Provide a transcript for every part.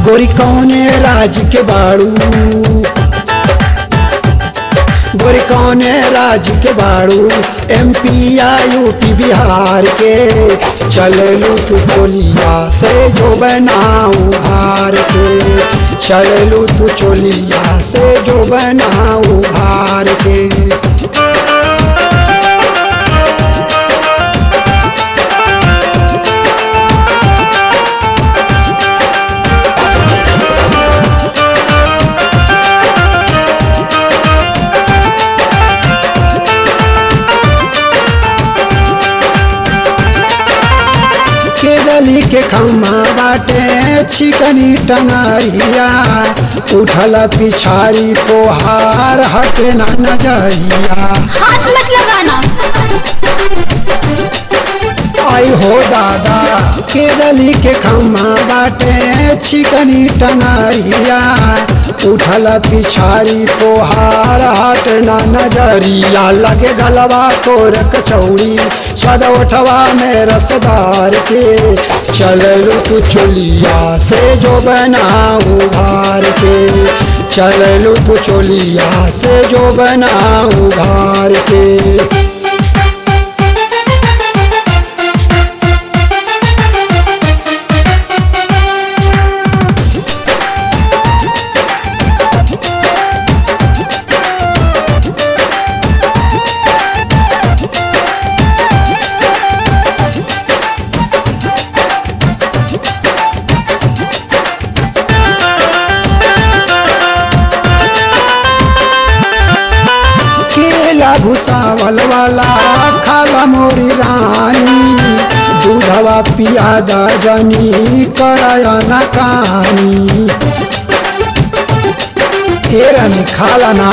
गोरी कौने राज के बाड़ू गोरी कौने राज के बाड़ू एमपी या यूपी बिहार के चललू तू चोलिया से जो बनाऊ हार के चललू तू चोलिया से जो बनाऊ हार के केरली के खम्मा बाटे चिकनी टंगरिया उठल पिछाड़ी तोहार हटे ना नजरिया हाथ मत लगाना आई हो दादा केरली के खम्मा बाटे चिकनी टंगरिया उठल पिछाड़ी तोहार हट ना नजरिया लगे गलवा तोर कचौड़ी स्वाद उठवा में रसदार के चललू तू चोलिया से जो बनाऊ भार के चललू तू चोलिया से जो बनाऊ भार के केला भूसावल वाला खाला मोरी रानी दूधवा पियादा जनी कराया ना कहानी ए रानी खाला ना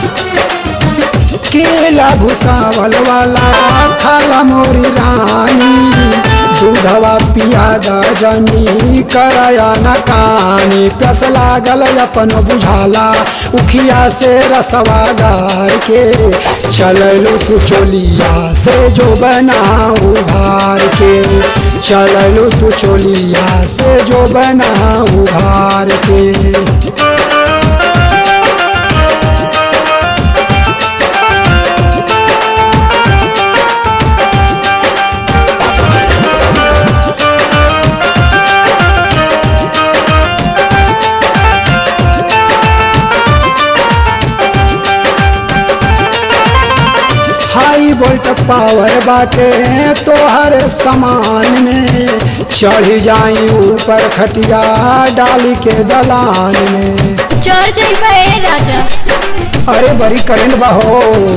केला भूसावल वाला खाला मोरी रानी दूधवा पियादा जनी कराया न कानी प्यास लागल अपन बुझाला उखिया से रसवा गार के चललू तू चोलिया से जो बनाऊ भार के चललू तू चोलिया से जो बनाऊ भार के हाई वोल्ट पावर बाटे तोहर समान में चढ़ जाई ऊपर खटिया डाली के दलान में चढ़ जाइबे राजा अरे बड़ी करंट बहो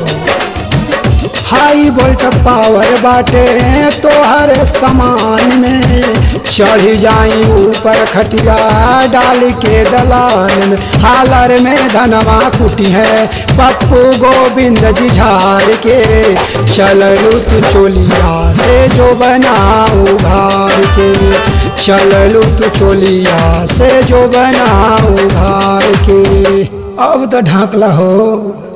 हाई वोल्ट पावर बाटे तोहर समान में चढ़ जाई ऊपर खटिया डाल के दलान में हालर में धनवा कुटी है पप्पू गोविंद जी झाड़ के चललू तू चोलिया से जो बनाऊ भार के चललू तू चोलिया से जो बनाऊ भार के अब तो ढाकला हो